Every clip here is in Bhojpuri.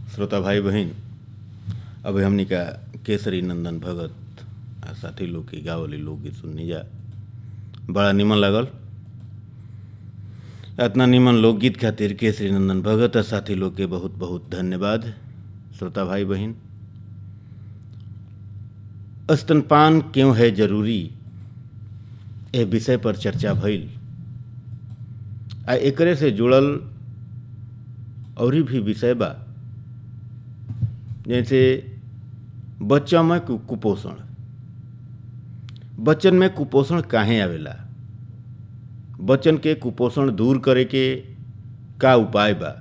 श्रोता भाई बहन अभी हमनी का केसरी नंदन भगत आ साथी लोग के गावली लोकगीत सुननी जा बड़ा निमन लागल इतना निमन लोकगीत खातिर केसरी नंदन भगत आ साथी लोग के बहुत बहुत धन्यवाद श्रोता भाई बहन स्तनपान क्यों है जरूरी ए विषय पर चर्चा भइल आ एकरे से जुड़ल औरी भी विषय बा जैसे बच्चा में कु- कुपोषण बच्चन में कुपोषण काहे आवेला बच्चन के कुपोषण दूर करे के का उपाय बा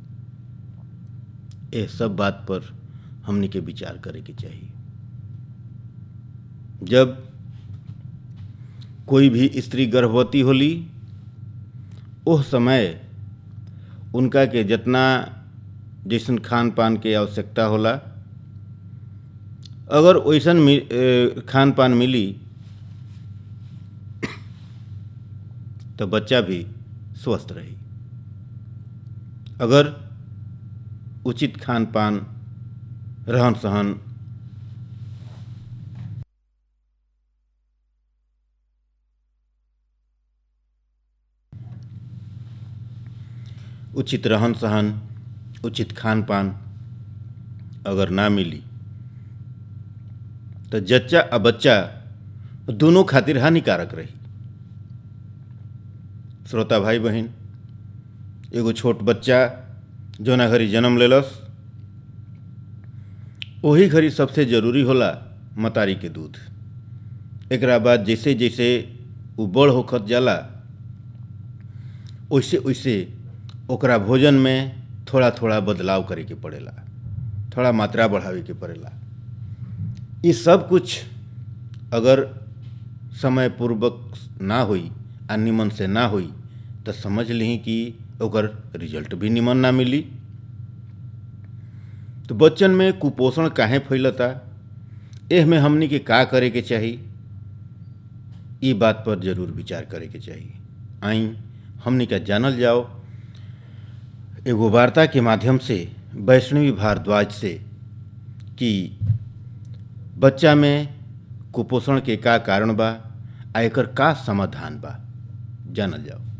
ए सब बात पर हमनी के विचार करे के चाहिए जब कोई भी स्त्री गर्भवती होली ओह समय उनका के जितना जैसन खान पान के आवश्यकता होला अगर वैसन मि- ए, खान पान मिली तो बच्चा भी स्वस्थ रही अगर उचित खान पान रहन सहन उचित रहन सहन उचित खान पान अगर ना मिली तो जच्चा आ बच्चा दोनों खातिर हानिकारक रही श्रोता भाई बहन एगो छोट बच्चा जौना घड़ी जन्म लेलस वही घड़ी सबसे जरूरी होला मतारी के दूध एकरा बाद जैसे जैसे उ बड़ होखत जाला वैसे वैसे ओकरा भोजन में थोड़ा थोड़ा बदलाव करे के पड़ेला थोड़ा मात्रा बढ़ावे के पड़ेला ये सब कुछ अगर समय पूर्वक ना होई आ निमन से ना होई तो समझ ली कि ओकर रिजल्ट भी निमन ना मिली तो बच्चन में कुपोषण काहे फैलता एह में हमनी के का करे के चाही ई बात पर जरूर विचार करे के चाही आई हमनी का जानल जाओ एगो वार्ता के माध्यम से वैष्णवी भारद्वाज से कि बच्चा में कुपोषण के का कारण बा आ एकर का समाधान बा जानल जाओ